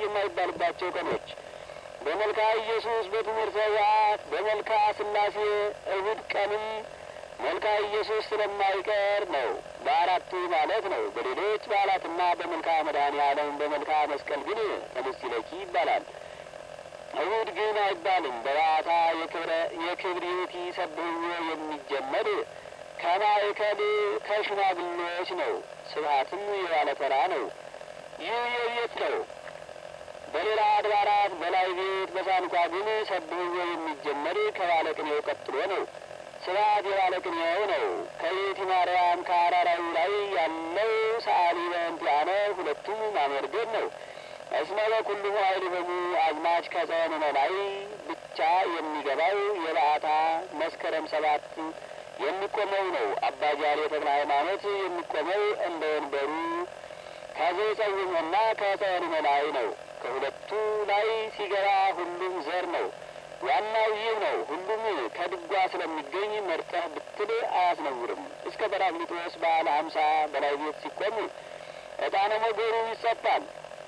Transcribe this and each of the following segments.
የማይባልባቸው ቀኖች በመልካ ኢየሱስ በትምህርተ ሕወሓት በመልካ ሥላሴ እሁድ ቀንም መልካ ኢየሱስ ስለማይቀር ነው። በአራቱ ማለት ነው። በሌሎች በዓላትና በመልካ መድኃኔ ዓለም በመልካ መስቀል ግን ተመስለኪ ይባላል። እሁድ ግን አይባልም። በባታ የክብሬቲ ሰብህዎ የሚጀመር ከማእከል ከሽማግሌዎች ነው። ስብሐትም የባለተራ ነው። ይህ የቤት ነው። በሌላ አድባራት በላይ ቤት በሳንኳ ግን ሰብህዎ የሚጀመር ከባለቅኔው ቀጥሎ ነው። ስብሐት የባለቅኔው ነው። ከቤቲ ማርያም ከአራራዩ ላይ ያለው ሰዓሊ በእንቲአነ ሁለቱም ማመርገድ ነው። እስመ በኩሉ ኃይል በሙ አዝማች ከጸወንነ ላይ ብቻ የሚገባው የበዓታ መስከረም ሰባት የሚቆመው ነው። አባ ጃሌ ተክለ ሃይማኖት የሚቆመው እንደ ወንበሩ ከዘጸውመና ከጸወንነ ላይ ነው። ከሁለቱ ላይ ሲገባ ሁሉም ዘር ነው። ዋናው ይህ ነው። ሁሉም ከድጓ ስለሚገኝ መርጠህ ብትል አያስነውርም። እስከ በራቅሊጦስ በዓለ ሀምሳ በላይ ቤት ሲቆም ዕጣነ ሞገሩ ይጸፋል።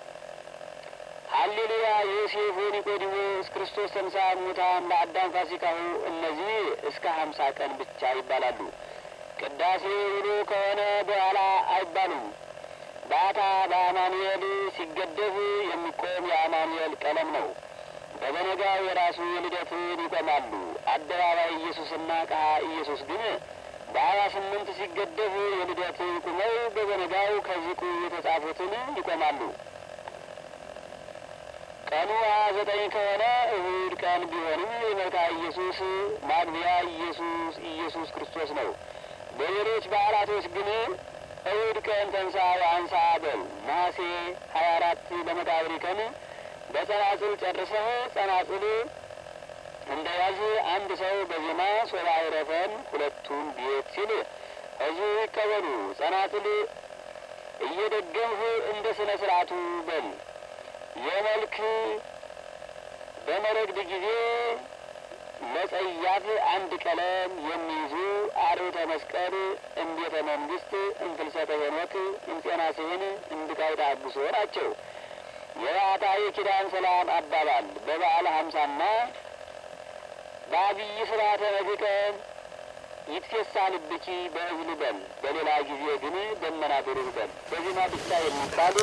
ሀሌሉያ ዮሴፍ ኒቆዲሞስ ክርስቶስ ተንሥአ እሙታን ለአዳም ፋሲካሁ እነዚህ እስከ ሀምሳ ቀን ብቻ ይባላሉ። ቅዳሴ ውሎ ከሆነ በኋላ አይባሉም። ባታ በአማኑኤል ሲገደፍ የሚቆም የአማኑኤል ቀለም ነው። በበነጋው የራሱ የልደትን ይቆማሉ። አደባባይ ኢየሱስና ቃ ኢየሱስ ግን በሀያ ስምንት ሲገደፍ የልደትን ቁመው በበነጋው ከዚቁ የተጻፉትን ይቆማሉ። ቀኑ ሀያ ዘጠኝ ከሆነ እሁድ ቀን ቢሆንም የመልካ ኢየሱስ ማግቢያ ኢየሱስ ኢየሱስ ክርስቶስ ነው። በሌሎች በዓላቶች ግን እሁድ ቀን ተንሳ ወአንሳ በል ነሐሴ ሀያ አራት ለመቃብር ቀን በጸናጽል ጨርሰህ ጸናጽል እንደ ያዝ አንድ ሰው በዜማ ሶባ አይረፈን ሁለቱን ቤት ሲል እዚሁ ይቀበሉ። ጸናጽል እየደገምህ እንደ ስነ ስርዓቱ በል የመልክ በመረግድ ጊዜ ለጸያፍ አንድ ቀለም የሚይዙ አርዕተ መስቀል እምቤተ መንግስት እንፍልሰተ ሄኖክ እንጤና ስህን እንድቃይታ አግሶ ናቸው። የባታ የኪዳን ሰላም አባባል በበዓለ ሀምሳና በአብይ ስርዓተ ነግቀ ይትፌሳ ልብኪ በእዝል በል። በሌላ ጊዜ ግን ደመና ብሩህ በል። በዜማ ብቻ የሚባል